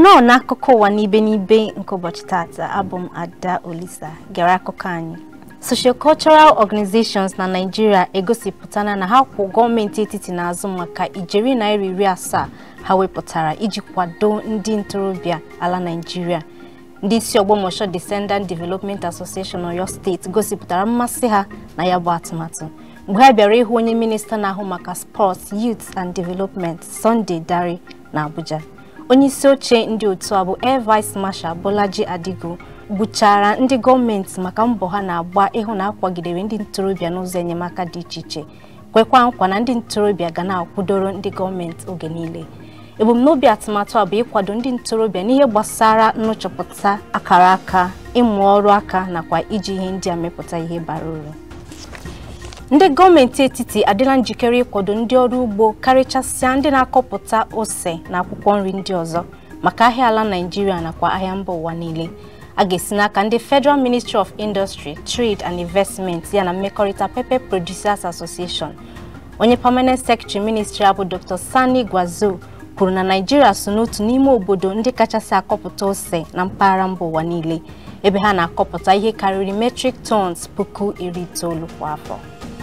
nnọọ n'akụkọ ụwa n'ibe n'ibe nke ụbọchị tata abụ m ada olisa gere akụkọ anyị sociocultural organizations na naijiria egosipụtala na ha kwụ gọọmenti etiti n'azụ maka ijeri naira iri asaa ha wepụtara iji kwado ndị ntorobịa ala naijiria ndị isi ọgbọmọshọ descendant development association oyo steeti gosipụtara mmasị ha na ya bụ atụmatụ mgbe ha bịara ịhụ onye minista na-ahụ maka sports youth and development sunday dare na abuja onye isi oche ndị otu a bụ air vice marshal bolaji adigo gbuchara ndị gọọmenti maka mbọ ha na-agba ịhụ na akwagidere ndị ntorobịa n'ụzọ enyemaka dị iche iche kwekwa nkwa na ndị ntorobịa ga na-akwụdoro ndị gọọmenti oge niile ebumnobi atụmatụ a bụ ịkwado ndị ntorobịa n'ihe gbasara nnụchọpụta akara aka ịmụ ọrụ aka nakwa iji ihe ndị a mepụta ihe bara uru ndị gọọmenti etiti adịla njikere ịkwado ndị ọrụ ugbo karịchasịa ndị na-akọpụta ose na akwụkwọ nri ndị ọzọ maka ahịa ala naijiria nakwa ahịa mba ụwa niile a ga-esi n'aka ndị federal ministry of industry trade and investment ya na mmekọrịta pepper producers association onye permanent secretary ministry abụ dr sani gwazo kwuru na naijiria so n'otu n'ime obodo ndị kachasị akọpụta ose na mpaghara mba ụwa niile ebe ha na-akọpụta ihe karịrị metric tons puku iri itoolu kwa afọ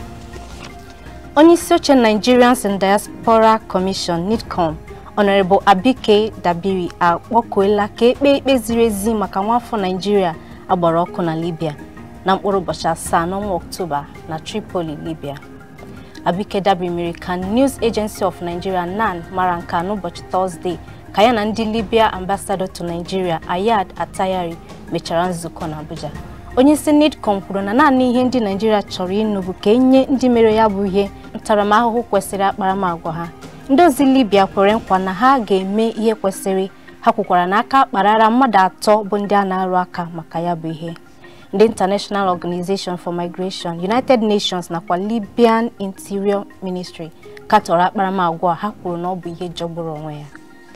onye isi oche nigerians and diaspora commission nidcom honorable abike dabiri akpọkuola ka ekpe ikpe ziri ezi maka nwaafọ naijiria agbara ọkụ na libya na mkpụrụ ụbọchị asaa n'ọnwa ọktoba na tripoli libya abike dabiri mere ka news agency of nigeria nan mara nke a n'ụbọchị tọzdee ka ya na ndị libya ambassador to nigeria ayad atayari mechara nzukọ na abuja onye isi nidcom kwuru na naanị ihe ndị naijiria chọrọ ịnụ bụ ka enye ndị mere ya bụ ihe ntaramahụhụ kwesịrị akparamagwa ha ndị ozi libya kwere nkwa na ha ga-eme ihe kwesịrị ha kwukwara na aka kparara mmadụ atọ bụ ndị a na-arụ aka maka ya bụ ihe ndị international organization for migration united nations nakwa libyan interior ministry katọrọ akparamagwa ha kwuru na ọ bụ ihe jọgburu onwe ya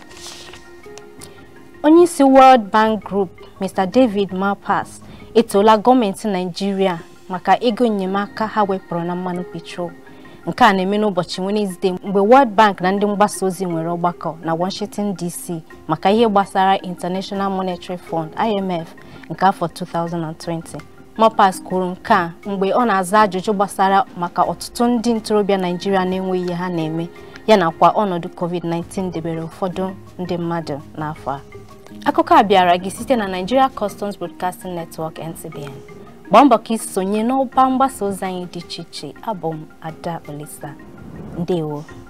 onye isi world bank group mr david malpass etoola gọọmenti naijiria maka ego enyemaka ha wepụrụ na mmanụ petrol nke a na-eme n'ụbọchị Wenesde mgbe World Bank na ndị mgbasa ozi nwere ọgbakọ na Washington DC maka ihe gbasara International Monetary Fund IMF nke afọ 2020 Malpass kwuru nke a mgbe ọ na-aza ajụjụ gbasara maka ọtụtụ ndị ntorobịa Naijiria na-enweghị ihe ha na-eme ya nakwa ọnọdụ COVID-19 debere ụfọdụ ndị mmadụ n'afọ a akụkọ a bịara gị site na Nigeria Customs Broadcasting Network NCBN gbaa mbọ ka isonye n'ọba mgbasa ozi anyị dị iche iche abụ m ada olisa ndewo